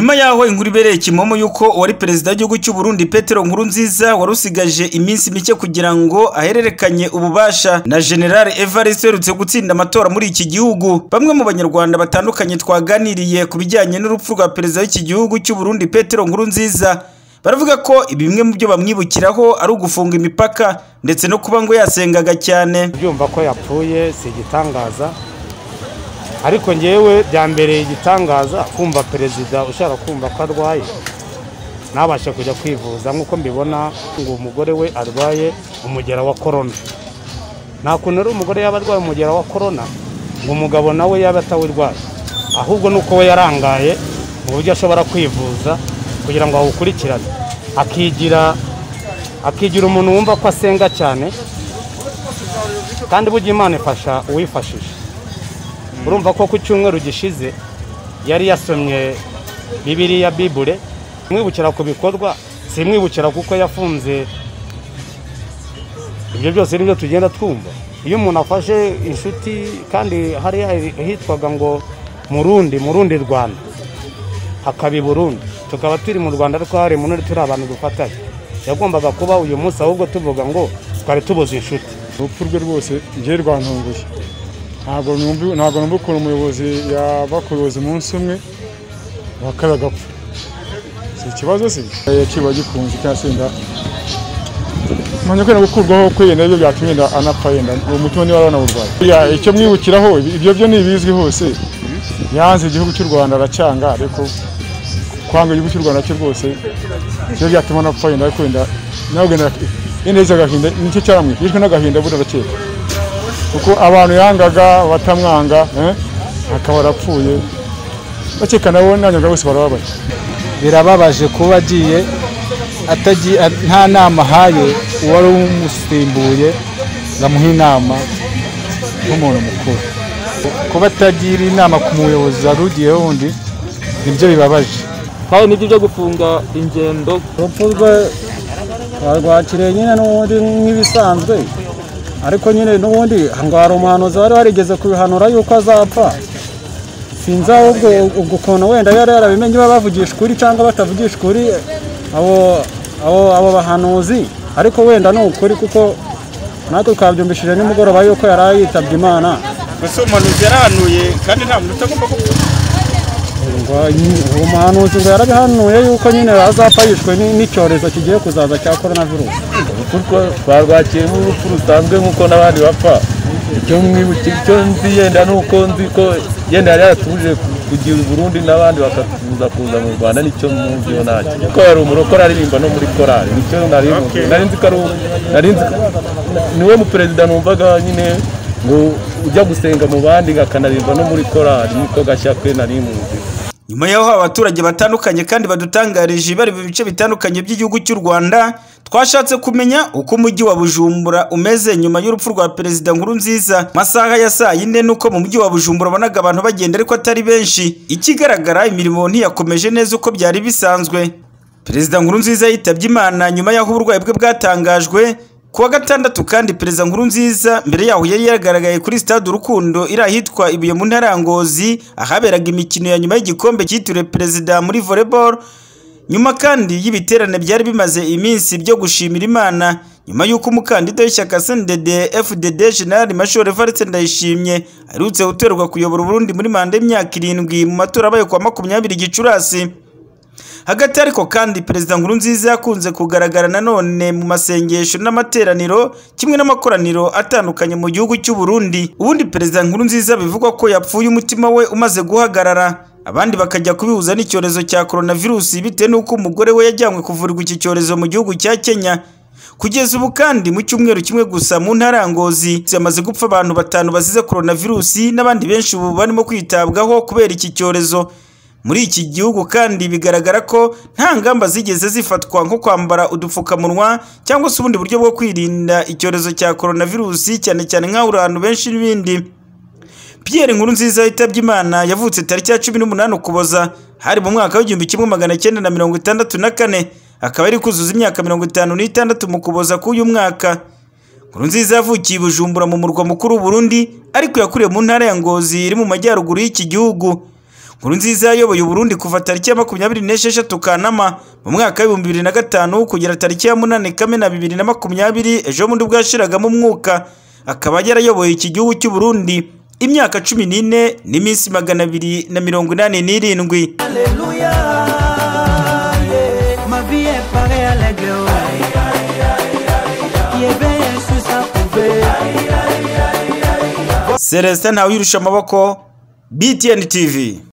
nyuma y'aho inkuru ibereye kimomo y'uko uwari perezida w'igihugu cy'u Burundi Petero Nkurunziza wari usigaje iminsi mike kugira ngo ahererekanye ububasha na General Evariste uherutse gutsinda amatora muri iki gihugu bamwe mu banyarwanda batandukanye twaganiriye ku bijyanye n'urupfu rwa perezida w'iki gihugu cy'u Burundi Petero Nkurunziza baravuga ko bimwe mu byo bamwibukiraho ari ugufunga imipaka ndetse no kuba ngo yasengaga cyane byumva ko yapfuye si igitangaza ariko ngewe byambereye igitangaza kumva perezida ushaka kumva ko arwaye ntabashe kujya kwivuza nk'uko mbibona ngo umugore we arwaye umugera wa korona nta kuntu ari umugore yaba arwaye umugera wa korona ngo umugabo nawe yaba atawurwaye ahubwo ni uko we yarangaye mu buryo ashobora kwivuza kugira ngo awukurikirane akigira akigira umuntu wumva ko asenga cyane kandi burya imana ifasha uwifashisha urumva ko ku cyumweru gishize yari yasomye bibiriya bibure mwibukira ku bikorwa simwibukira kuko yafunze ibyo byose nibyo tugenda twumva iyo umuntu afashe inshuti kandi hariya hitwaga ngo murundi murundi rwanda hakaba i burundi tukaba turi mu rwanda ariko hari mu turi abantu dufatanye yagombaga kuba uyu munsi ahubwo tuvuga ngo twari tubuze inshuti urupfu rwe rwose njye rwantunguye ntabwo numva- ntabwo numva ukuntu umuyobozi yaba ku buyobozi umunsi umwe wakaba agapfa si ikibazo se yaciwe agikunze cyangwa se wenda menya ko yenda gukurwaho kwe yenda ibyo byatuma yenda anapfa yenda uwo mutima niba aranawurwaye buriya icyo mwibukiraho ibyo byo ntibizwi hose yanze igihugu cy'u rwanda aracyanga ariko kwanga igihugu cy'u rwanda cyo rwose ibyo byatuma anapfa yenda ariko yenda nawe wenda yenda yize agahinda nicyo cyaramwishe yishwe n'agahinda burya arakeka kuko abantu yangaga batamwanga eh, akaba arapfuye bakeka nabo nanyaga bose barababaye birababaje kuba agiye atagiye nta nama ahaye uwari umusimbuye ngo amuhe inama nk'umuntu mukuru kuba atagira inama ku muyobozi wari ugiyeho undi nibyo bibabaje kandi n'ibyo byo gufunga ingendo urupfu rwe rwakiriye nyine n'ubundi nk'ibisanzwe ariko nyine n'ubundi ngo hari umuhanuzi wari warigeze kubihanura yuko azapfa sinzi ahubwo ubwo ukuntu wenda yari yarabimenye baba bavugisha ukuri cyangwa batavugisha ukuri abo abo abo bahanuzi ariko wenda ni ukuri kuko natwe twabyumvishije nimugoroba yuko yari yitabye imana mbese uwo muhanuzi yarahanuye kandi nta muntu utagomba gupfa ngo nyi- uwo muhanuzi ngo yarabihanuye yuko nyine azapfa yishwe ni- n'icyorezo kigiye kuzaza cya korona virusi urupfu twarwakiye nk'urupfu rusanzwe nk'uko n'abandi bapfa icyo mwibukira icyo nzi yenda ni uko nzi ko yenda yari yaratuje kugira uburundi n'abandi bakaza kuza mu rwanda nicyo muziho ntacyo kuko yari umurokore aririmba no muri korali nicyo nari nzi nari nzi ko ari uwo- nari nzi ko- niwe muperezida numvaga nyine ngo ujya gusenga mu bandi akanarimba no muri korali niko gashya kwe nari muzi nyuma y'aho abaturage batandukanye kandi badutangarije bari mu bice bitandukanye by'igihugu cy'u Rwanda twashatse kumenya uko umujyi wa Bujumbura umeze nyuma y'urupfu rwa perezida Nkurunziza masaha ya saa yine nuko mu mujyi wa Bujumbura bonaga abantu bagenda ariko atari benshi ikigaragara imirimo ntiyakomeje neza uko byari bisanzwe perezida Nkurunziza yitabye Imana nyuma y'aho uburwayi bwe bwatangajwe kuwa gatandatu kandi perezida Nkurunziza mbere yaho yari yagaragaye kuri stade Urukundo iri ahitwa Ibuye mu ntara ya Ngozi ahaberaga imikino ya nyuma y'igikombe cyitiriwe perezida muri volleyball nyuma kandi y'ibiterane byari bimaze iminsi byo gushimira Imana nyuma y'uko umukandida w'ishyaka CNDD FDD General Major Evariste Ndayishimye aherutse gutorerwa kuyobora Burundi muri manda y'imyaka irindwi mu matora abaye kuwa makumyabiri Gicurasi hagati ariko kandi perezida nkurunziza yakunze kugaragara nanone mu masengesho n'amateraniro kimwe n'amakoraniro atandukanye mu gihugu cy'u Burundi ubundi perezida nkurunziza bivugwa ko yapfuye umutima we umaze guhagarara abandi bakajya kubihuza n'icyorezo cya coronavirusi bitewe n'uko umugore we yajyanywe kuvurirwa iki cyorezo mu gihugu cya Kenya Kugeza ubu kandi mu cyumweru kimwe gusa mu ntara ya Ngozi yamaze gupfa abantu batanu bazize coronavirusi n'abandi benshi ubu barimo kwitabwaho kubera iki cyorezo. Muri iki gihugu kandi bigaragara ko nta ngamba zigeze zifatwa nko kwambara udupfukamunwa cyangwa se ubundi buryo bwo kwirinda icyorezo cya coronavirusi cyane cyane nk'ahura abantu benshi n'ibindi. Pierre Nkurunziza yitabye Imana yavutse tariki ya 18 Ukuboza hari mu mwaka w'igihumbi kimwe magana cyenda na mirongo itandatu na kane akaba ari kuzuza imyaka mirongo itanu n'itandatu mu Ukuboza k'uyu mwaka Nkurunziza yavukiye i Bujumbura mu murwa mukuru w'u Burundi ariko yakuriye mu ntara ya Ngozi iri mu majyaruguru y'iki gihugu nkurunziza yayoboye uburundi kuva tariki ya makumyabiri n'esheshatu kanama mu mwaka w'ibihumbi bibiri na gatanu kugera tariki ya munani kamena bibiri na makumyabiri ejo bundi ubwo yashiragamo umwuka akaba yarayoboye iki gihugu cy'u Burundi imyaka cumi n'ine n'iminsi magana abiri na mirongo inani n'irindwi Alléluia. yeah. Ma vie est parée à l'aigle. Qui est bien sous sa couvée. celestin ntawirusha amaboko btn tv